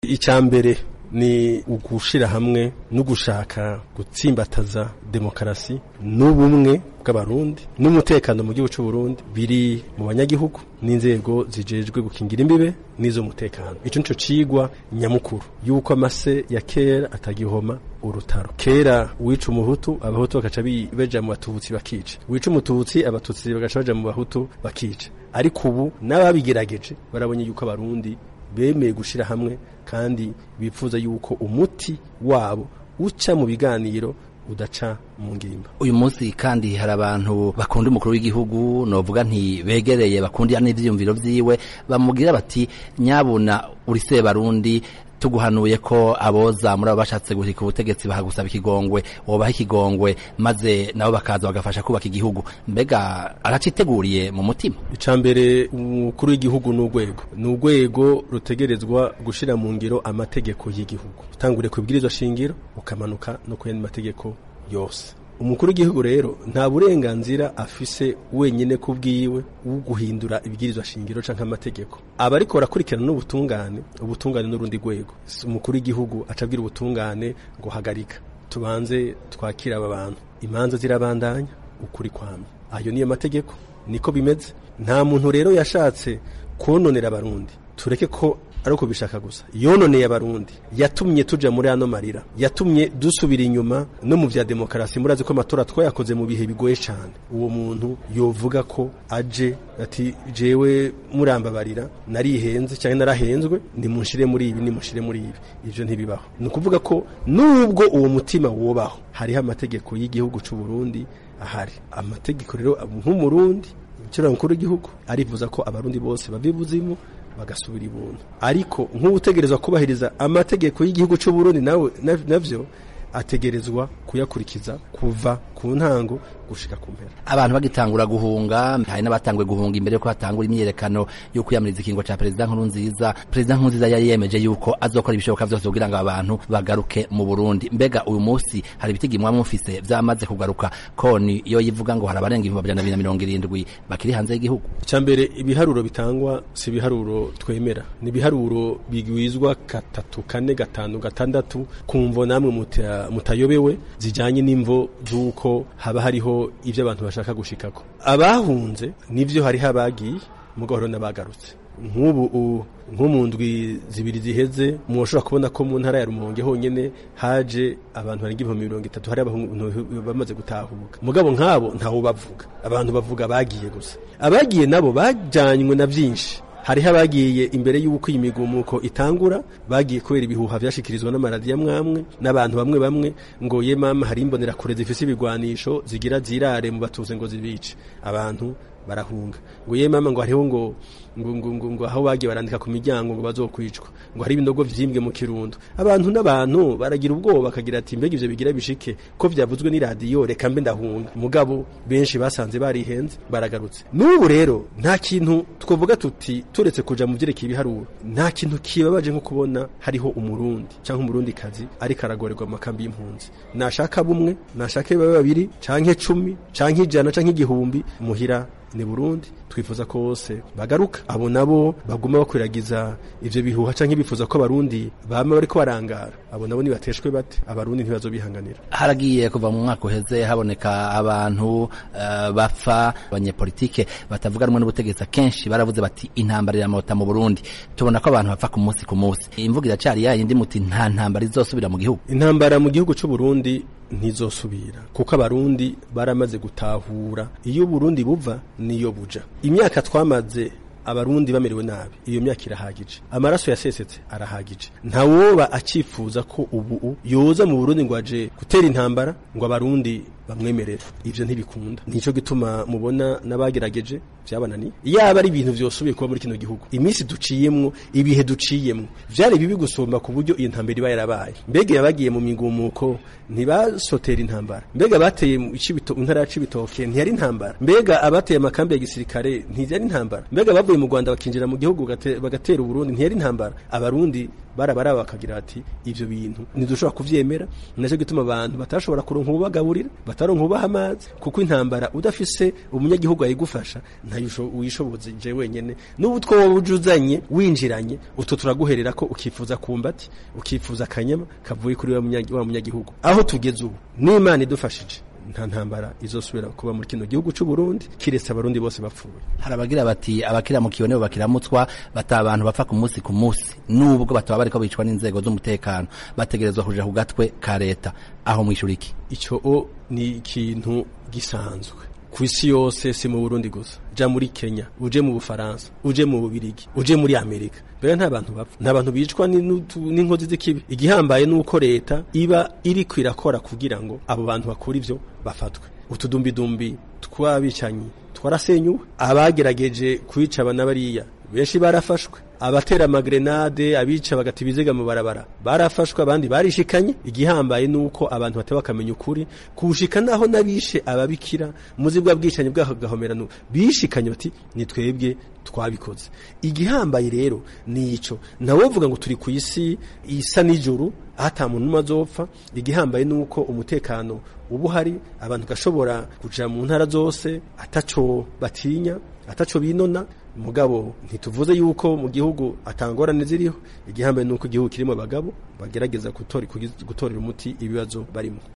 icya mbere ni ugushira hamwe no gushaka gutsimbataza demokarasi n'ubumwe bw'abarundi n'umutekano mu gihugu cy'u Burundi biri mu banyagihugu n'inzego zijejwe gukingira imbibe n'iz'umutekano ico nico cigwa nyamukuru yuko amase ya kera atagihoma urutaro kera wica umuhutu abahutu bagaca beja mu batutsi bakica wica umututsi abatutsi bagaca baja mu bahutu bakica ariko ubu n'ababigerageje barabonye yuko abarundi bemeye gushira hamwe kandi bifuza yuko umuti wabo uca mu biganiro udaca mu ngimba uyu munsi kandi hari abantu bakunda umukuru w'igihugu novuga nti begereye bakundira n'ivyiyumviro vyiwe bamubwira bati nyabuna uri se barundi tuguhanuye ko aboza muri abo bashatse guhika ubutegetsi bahagusaba ikigongwe wobaha ikigongwe maze nabo bakaza bagafasha kubaka igihugu mbega araciteguriye mu mutima icambere umukuru w'igihugu n'urwego n'urwego rutegerezwa gushira mu ngiro amategeko y'igihugu utangure kubwirizwa shingiro ukamanuka no kuyandi mategeko yose umukuru w'igihugu rero nta burenganzira afise wenyine ku bwiwe wo guhindura ibwirizwa shingiro canke amategeko aba ariko barakurikirana n'ubutungane ubutungane n'urundi rwego umukuru w'igihugu acabwira ubutungane ngo hagarika tubanze twakira aba bantu imanza zirabandanya ukuri kwamye ayo niyo mategeko niko bimeze nta muntu rero yashatse kononera abarundi tureke ko ari uko bishaka gusa yononeye abarundi yatumye tuja muri ano marira yatumye dusubira inyuma no mu vya demokarasi murazi ko amatora twayakoze mu bihe bigoye cyane uwo muntu yovuga ko aje ati jewe murambabarira narihenze cyangwa narahenzwe nimunshire muri ibi nimunshire muri ibi ivyo ntibibaho ni ukuvuga ko nubwo uwo mutima wobaho hariho amategeko y'igihugu c'u Burundi ahari amategeko rero nk'umurundi Umucira mukuru w'igihugu arifuza ko abarundi bose bava ibuzimu bagasubira ibuntu ariko nk'utegerezwa kubahiriza amategeko y'igihugu cy'u Burundi nawe navyo ategerezwa kuyakurikiza kuva ku ntango gushika ku mpera abantu bagitangura guhunga hari n'abatanguye guhunga imbere yuko hatangura imyiyerekano yo kwiyamiriza ikingo ca perezida nkuru nziza perezida nkuru nziza yari yemeje yuko azokora ibishoboka vyose kugira ngo abantu bagaruke mu Burundi mbega uyu munsi hari ibitigi mwa mufise vyamaze kugaruka koni iyo yivuga ngo hari abarenga ibihumbi amajana abiri na mirongo irindwi bakiri hanze y'igihugu icyambere ibiharuro bitangwa si ibiharuro twemera ni ibiharuro bigwizwa gatatu kane gatanu gatandatu kumvo namwe muta, mutayobewe zijanye n'imvo z'uko haba hariho ibyo abantu bashaka gushikako abahunze nivyo hariho abagiye mugahoro n'abagarutse nk'ubu nko mu ndwi zibiri ziheze mushobora kubona ko mu ntara ya Rumonge honyene haje abantu barenga ibihumbi mirongo itatu hari abantu bamaze gutahuka mugabo nk'abo ntawo bavuga abantu bavuga bagiye gusa abagiye nabo bajanywe na byinshi hariho abagiye imbere y'uko iyi migumuko itangura bagiye kubera ibihuha vyashikirizwa n'amaradiyo amwamwe n'abantu bamwe bamwe ngo ye mama hari imbonera kure zifise ibigwanisho zigira zirare mu batuze ngo zibice abantu barahunga ngo ye mama ngo hariho ngo ngo ngo ngo, ngo aho bagiye barandika ku miryango ngo bazokwicwa ngo hari ibinogo vyimbwe mu kirundo abantu n'abantu baragira ubwoba bakagira ati mbega ivyo bigira bishike ko vyavuzwe n'iradiyo reka mbe ndahunga mugabo benshi basanze barihenze baragarutse n'ubu rero nta kintu twovuga tuti turetse kuja mu vyerekeye ibiharuro nta kintu kibabaje nko kubona hariho umurundi canke umurundi kazi ariko aragorerwa mu makambi y'impunzi nashaka bumwe nashaka babe babiri canke cumi canke ijana canke igihumbi muhira ni Burundi twifuza ko bose bagaruka abo nabo baguma bakwiragiza ivyo bihuha canke bifuza ko abarundi bama bariko barangara abo nabo nibateshwe bate abarundi ntibazobihanganira haragiye kuva mu mwaka uheze haboneka abantu uh, bapfa abanyepolitike batavuga rumwe n'ubutegetsi kenshi baravuze bati intambara iramota mu Burundi tubona ko abantu bapfa ku munsi ku munsi imvuga iracari yayindi muti nta ntambara izosubira mu gihugu intambara mu gihugu c'u Burundi ntizosubira kuko abarundi baramaze gutahura iyo Burundi buva niyo buja imyaka twamaze abarundi bamerewe nabi iyo myaka irahagije amaraso yasesetse arahagije ntawoba acifuza ko ubu yoza mu Burundi ngo aje gutera intambara ngo abarundi bamwemerera ivyo ntibikunda nico gituma mubona n'abagerageje vyabananiye yaba ari ibintu vyosubiye kuba muri kino gihugu iminsi duciyemwo ibihe duciyemwo vyari bibi gusumba ku buryo iyo ntambara iba yarabaye mbega yabagiye mu migumuko ntibasotera intambara mbega bateye mu ntara ya Cibitoke ntiyari intambara mbega abateye amakambi ya gisirikare ntiyari intambara mbega bavuye mu Rwanda bakinjira mu gihugu bagatera Uburundi ntiyari intambara abarundi barabaraba bakagira ati ivyo bintu ntidushobora kuvyemera naco gituma abantu batashobora kuronka ubagaburira bataronka ubaha amazi kuko intambara udafise umunyagihugu ayigufasha ntayo ntayo wishoboze je wenyene n'ubu two wowe ujuzanye winjiranye utwo turaguherera ko ukifuza kumbati ukifuza akanyama kavuye kuri wa munyagi- wa munyagihugu aho tugeze ubu n'imana idufashije nta ntambara izosubira kuba muri kino gihugu c'u Burundi kiretse abarundi bose bapfuye hari abagira bati abakiramukiwe nibo bakiramutswa bata abantu bapfa ku munsi ku munsi nubwo bataba bariko bicwa n'inzego z'umutekano bategerezwa kuja ku gatwe ka leta aho mwishura iki icyo o ni ikintu gisanzwe ku isi yose si mu Burundi gusa ja muri Kenya uje mu Bufaransa uje mu Bubirigi uje muri Amerika mbere nta bantu bapfa nta bantu bicwa ni- n'utu- n'inkozi z'ikibi igihambaye nuko leta iba iri kwirakora kugira ngo abo bantu bakora ivyo bafatwe utudumbidumbi twabicanyi twarasenyuwe abagerageje kwica abana bariya benshi barafashwe abatera amagrenade abica bagata ibiziga mu barabara barafashwe abandi barishikanye igihambaye nuko abantu bataba bakamenya ukuri kushika naho nabishe ababikira muzi bwa bwicanyi bw'agahomerano bishikanye bati ni twebwe twabikoze igihambaye rero ni ico nawe uvuga ngo turi ku isi isa n'ijuru ata muntu umwe azopfa igihambaye nuko umutekano uba uhari abantu gashobora kuja mu ntara zose ataco batinya ataco binona mugabo ntituvuze yuko mu gihugu atangorane ziriho igihambaye nuko igihugu kirimo abagabo bagerageza gutora- kugiz- gutorera umuti ibibazo barimo